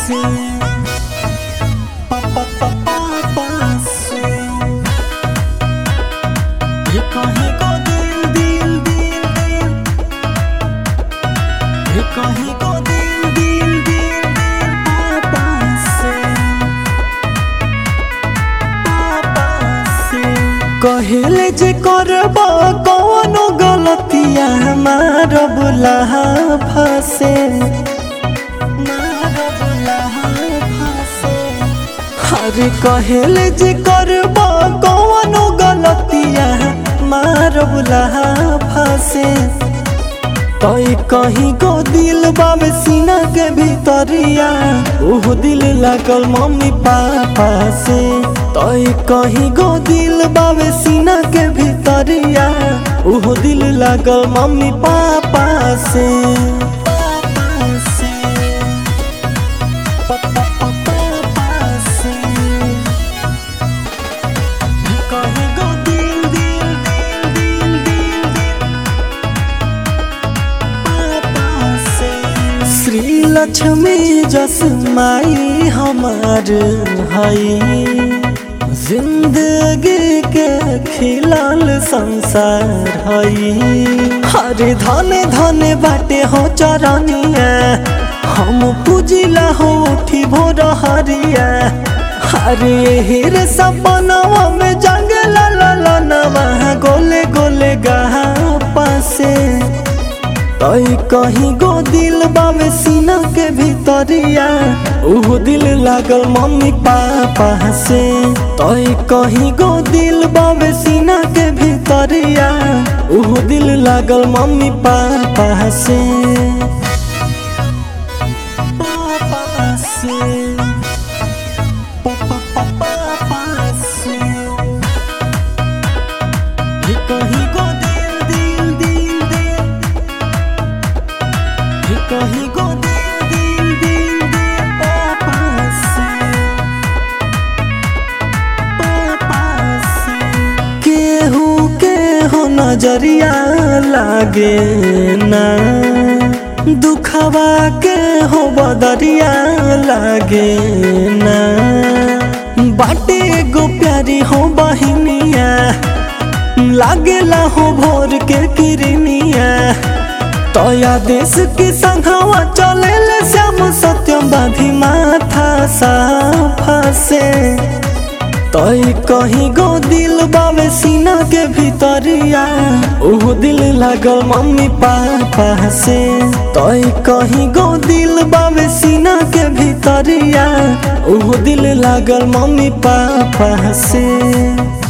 से पापा पापा से ये कहीं को दिल दिल दिल दिल ये कहीं को दिल दिल दिल दिल पापा से पापा से कहेले जे करब कौनो गलतिया हमार बुलाहा फसे हर कहेले जे करब कौनो गलतिया मार बुलाहा फसे तई कहीं को दिल बाबे सीना के भीतरिया उह दिल लागल मम्मी पापा से तई कहीं को दिल बाबे सीना के भीतरिया उह दिल लागल मम्मी पापा से पापा से पापा पापा से कहीं को दिल दिल दिल दिल दिल श्री लक्ष्मी जस माई हमार हई जिंदगी के खिलाल संसार हई हर धन धन बाटे हो चरनिया हम पूजिला हो उठी भोर हरिया हरे हिर सपनवा में जंग ला ला ला नवा गोले गोले गहा पासे तई कहीं गो दिल बावे सीना के भीतरिया उह दिल लागल मम्मी पापा से तई कहीं गो दिल बावे सीना के भीतरिया उह दिल लागल मम्मी पापा से पापा से पापा पापा से ये कहीं गो दिल दिल दिल दिल ये कहीं को दिल दिल दिल दिल पापा से पापा से केहू के हो नजरिया लागे ना दुखवा के हो बदरिया लागे ना बाटे गो प्यारी हो बहिनिया लागेला हो भोर के किरनिया तया देश के संघवा चले ले श्याम सत्यम बाधी माथा साफा से तई कहीं गो दिल बावे सीना के भीतरिया उह दिल लागल मम्मी पापा से तई कहीं गो दिल बावे सीना के भीतरिया उह दिल लागल मम्मी पापा से